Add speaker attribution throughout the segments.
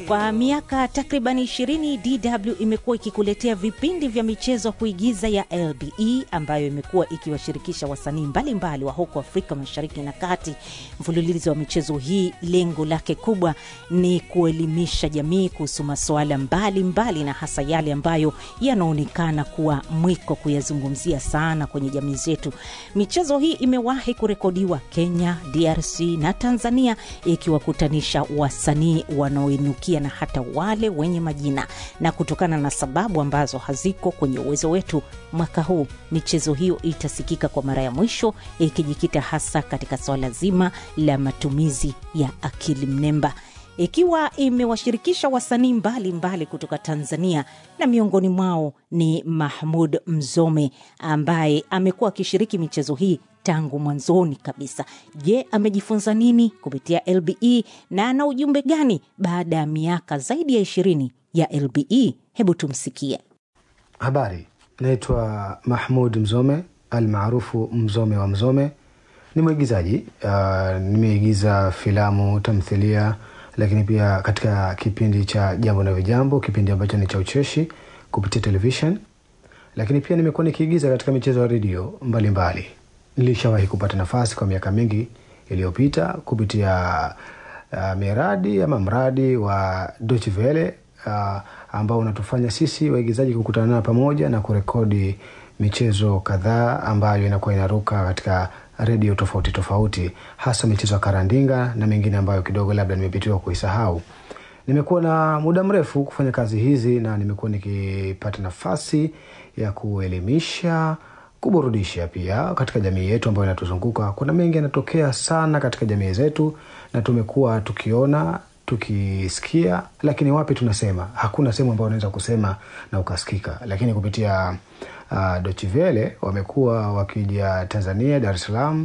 Speaker 1: Kwa miaka takriban 20 DW imekuwa ikikuletea vipindi vya michezo kuigiza ya LBE ambayo imekuwa ikiwashirikisha wasanii mbalimbali wa huko Afrika Mashariki na Kati. Mfululizo wa michezo hii lengo lake kubwa ni kuelimisha jamii kuhusu masuala mbalimbali na hasa yale ambayo yanaonekana kuwa mwiko kuyazungumzia sana kwenye jamii zetu. Michezo hii imewahi kurekodiwa Kenya, DRC na Tanzania ikiwakutanisha wasanii wanaoinukia na hata wale wenye majina, na kutokana na sababu ambazo haziko kwenye uwezo wetu, mwaka huu michezo hiyo itasikika kwa mara ya mwisho ikijikita hasa katika swala zima la matumizi ya akili mnemba ikiwa imewashirikisha wasanii mbalimbali kutoka Tanzania na miongoni mwao ni Mahmud Mzome ambaye amekuwa akishiriki michezo hii tangu mwanzoni kabisa. Je, amejifunza nini kupitia LBE na ana ujumbe gani baada ya miaka zaidi ya ishirini ya LBE? Hebu tumsikie.
Speaker 2: Habari, naitwa Mahmud Mzome almaarufu Mzome wa Mzome. Ni mwigizaji uh, nimeigiza filamu, tamthilia, lakini pia katika kipindi cha Jambo na Vijambo, kipindi ambacho ni cha ucheshi kupitia television, lakini pia nimekuwa nikiigiza katika michezo ya redio mbalimbali. Nilishawahi kupata nafasi kwa miaka mingi iliyopita kupitia uh, miradi ama mradi wa Deutsche Welle uh, ambao unatufanya sisi waigizaji kukutana pamoja na kurekodi michezo kadhaa ambayo inakuwa inaruka katika redio tofauti tofauti, hasa michezo ya karandinga na mengine ambayo kidogo labda nimepitiwa kuisahau. Nimekuwa na muda mrefu kufanya kazi hizi na nimekuwa nikipata nafasi ya kuelimisha, kuburudisha pia katika jamii yetu ambayo inatuzunguka. Kuna mengi yanatokea sana katika jamii zetu na tumekuwa tukiona tukisikia, lakini wapi tunasema? Hakuna sehemu ambayo unaweza kusema na ukasikika, lakini kupitia uh, Deutsche Welle wamekuwa wakija Tanzania, Dar es Salaam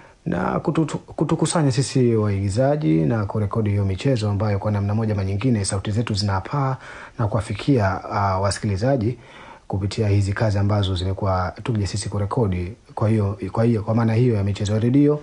Speaker 2: na kutu, kutukusanya sisi waigizaji na kurekodi hiyo michezo ambayo kwa namna moja ama nyingine sauti zetu zinapaa na kuwafikia uh, wasikilizaji kupitia hizi kazi ambazo zimekuwa tukija sisi kurekodi. Kwa hiyo kwa hiyo kwa maana hiyo ya michezo ya redio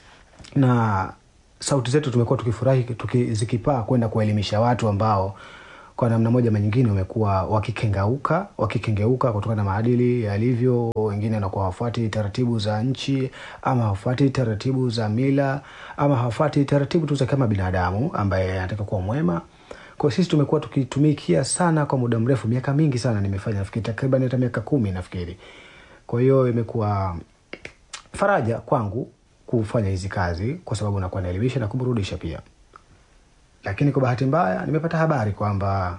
Speaker 2: na sauti zetu tumekuwa tukifurahi tuki, zikipaa kwenda kuwaelimisha watu ambao kwa namna moja ama nyingine wamekuwa wakikengeuka wakikengeuka kutokana na maadili yalivyo. Wengine wanakuwa hawafuati taratibu za nchi ama hawafuati taratibu za mila ama hawafuati taratibu tu za kama binadamu ambaye anataka kuwa mwema. Kwa sisi tumekuwa tukitumikia sana kwa muda mrefu, miaka mingi sana nimefanya, nafikiri takriban hata miaka kumi nafikiri. Kwa hiyo imekuwa faraja kwangu kufanya hizi kazi kwa sababu nakuwa naelimisha na kuburudisha pia lakini kwa bahati mbaya nimepata habari kwamba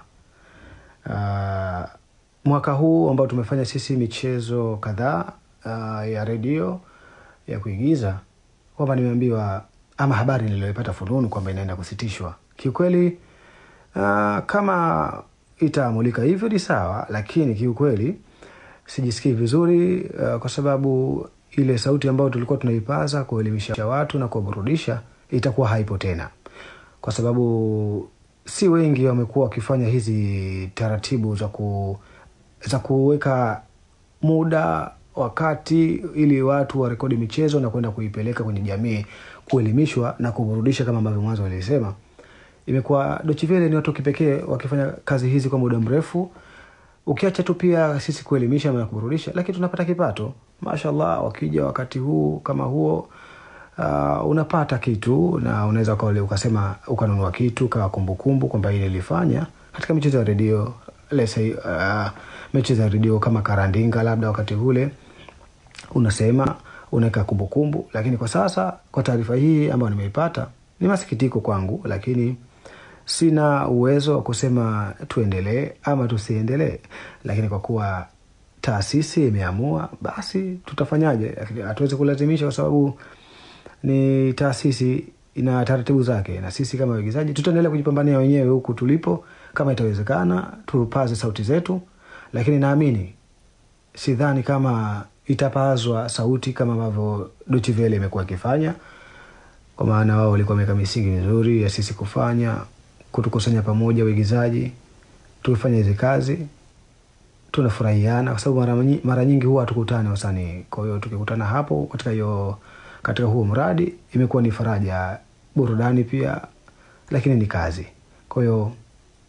Speaker 2: uh, mwaka huu ambao tumefanya sisi michezo kadhaa uh, ya redio ya kuigiza kwamba nimeambiwa ama habari niliyoipata fununu kwamba inaenda kusitishwa. Kiukweli uh, kama itaamulika hivyo ni sawa, lakini kiukweli sijisikii vizuri uh, kwa sababu ile sauti ambayo tulikuwa tunaipaza kuelimisha watu na kuwaburudisha itakuwa haipo tena kwa sababu si wengi wamekuwa wakifanya hizi taratibu za ku za kuweka muda wakati ili watu warekodi michezo na kwenda kuipeleka kwenye jamii kuelimishwa na kuburudisha kama ambavyo mwanzo walisema. Imekuwa Deutsche Welle ni watu kipekee wakifanya kazi hizi kwa muda mrefu, ukiacha tu pia sisi kuelimisha na kuburudisha, lakini tunapata kipato mashallah. Wakija wakati huu kama huo uh, unapata kitu na unaweza ukasema ukanunua kitu kawa kumbukumbu kwamba hili nilifanya katika michezo ya redio lese uh, michezo ya redio kama karandinga labda wakati ule unasema unaweka kumbukumbu lakini kwa sasa kwa taarifa hii ambayo nimeipata ni masikitiko kwangu lakini sina uwezo wa kusema tuendelee ama tusiendelee lakini kwa kuwa taasisi imeamua basi tutafanyaje hatuwezi kulazimisha kwa sababu ni taasisi ina taratibu zake, na sisi kama waigizaji tutaendelea kujipambania wenyewe huku tulipo. Kama itawezekana, tupaze sauti zetu, lakini naamini, sidhani kama itapazwa sauti kama ambavyo Deutsche Welle imekuwa ikifanya, kwa maana wao walikuwa wameweka misingi mizuri ya sisi kufanya kutukusanya pamoja waigizaji, tufanye hizi kazi, tunafurahiana kwa sababu mara, mara nyingi huwa hatukutane wasanii. Kwa hiyo tukikutana hapo katika hiyo katika huo mradi imekuwa ni faraja, burudani pia, lakini ni kazi. Kwa hiyo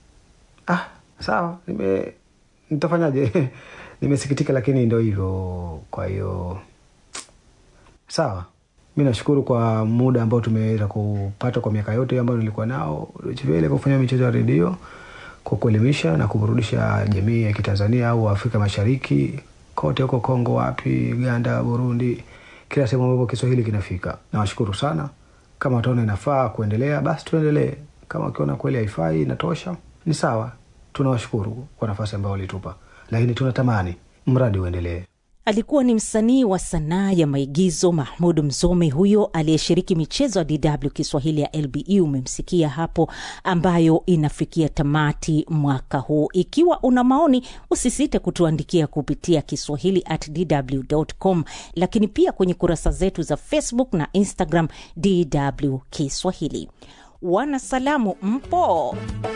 Speaker 2: ah, sawa nime nitafanyaje nimesikitika lakini ndo hivyo kwa hiyo sawa mi nashukuru kwa muda ambao tumeweza kupata kwa miaka yote ambayo nilikuwa nao vile kufanya michezo ya redio kwa kuelimisha na kuburudisha jamii ya kitanzania au afrika mashariki kote huko kongo wapi uganda burundi kila sehemu ambapo kiswahili kinafika nawashukuru sana kama wataona inafaa kuendelea basi tuendelee kama wakiona kweli haifai inatosha ni sawa tunawashukuru kwa nafasi ambayo walitupa lakini tunatamani mradi uendelee
Speaker 1: alikuwa ni msanii wa sanaa ya maigizo mahmud mzome huyo aliyeshiriki michezo ya dw kiswahili ya lbe umemsikia hapo ambayo inafikia tamati mwaka huu ikiwa una maoni usisite kutuandikia kupitia kiswahili at dw.com lakini pia kwenye kurasa zetu za facebook na instagram dw kiswahili wanasalamu mpo